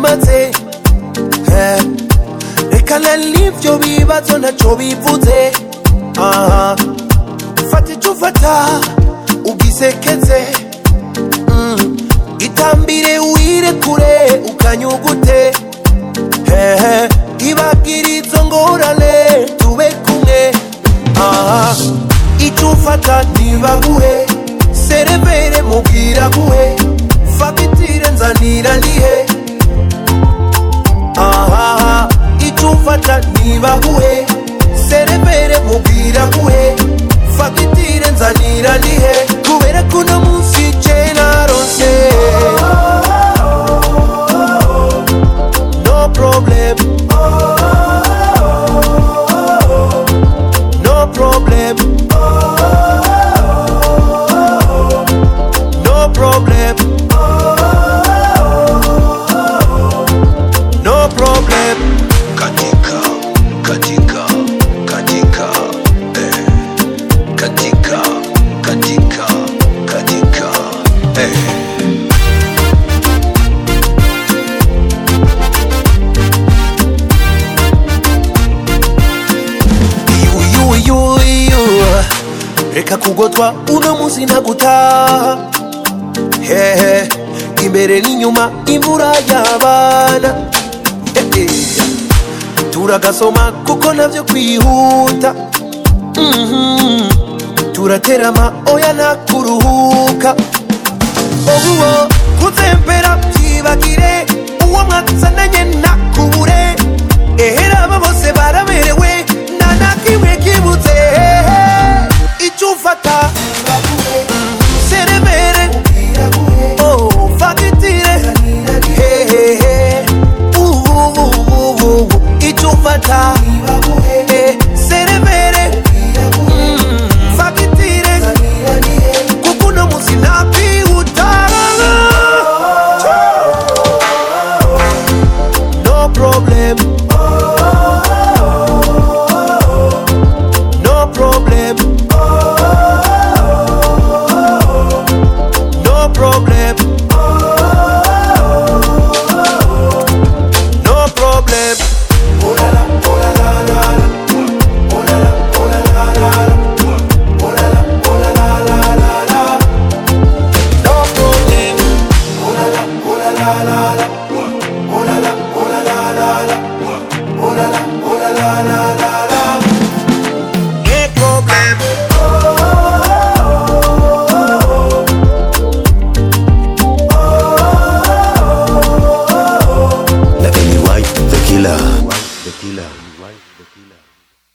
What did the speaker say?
bimaze Eh, reka n'ibyo bibazo ntacyo bivuze aha fata icyo ufata ugisekeze Mm, itambire wirekure ukanyugute hehe ibagira izo ngorane tube kumwe aha icyo ufata ntibaguhe serevere mubwira guhe fagitire nzanira nihe aha icyo ufata ntibaguhe serevere mubwira guhe fagitire nzanira nihe kubera ko uno munsi je narose no problem no problem no problem no problem katika katika katika eh. katika katika katika eh. you, you, you, you. reka kugotwa uno munsi ntagutaha hehe imbere n'inyuma imvura y'abana Eh, eh. turagasoma kuko navyo kwihuta Mhm. turaterama oya nakuruhuka obuwo kuzempera byibagire uwo mwatsananye nakubure ehera aba bose baraberewe nta na kimwe kibuze icyo ufata seremere oh, fagitire hehehe ububububu icyo ufata eh, seremere Mm, fagitire kuko uno munsi ntakwihuta no problem no problem no problem no problem no problem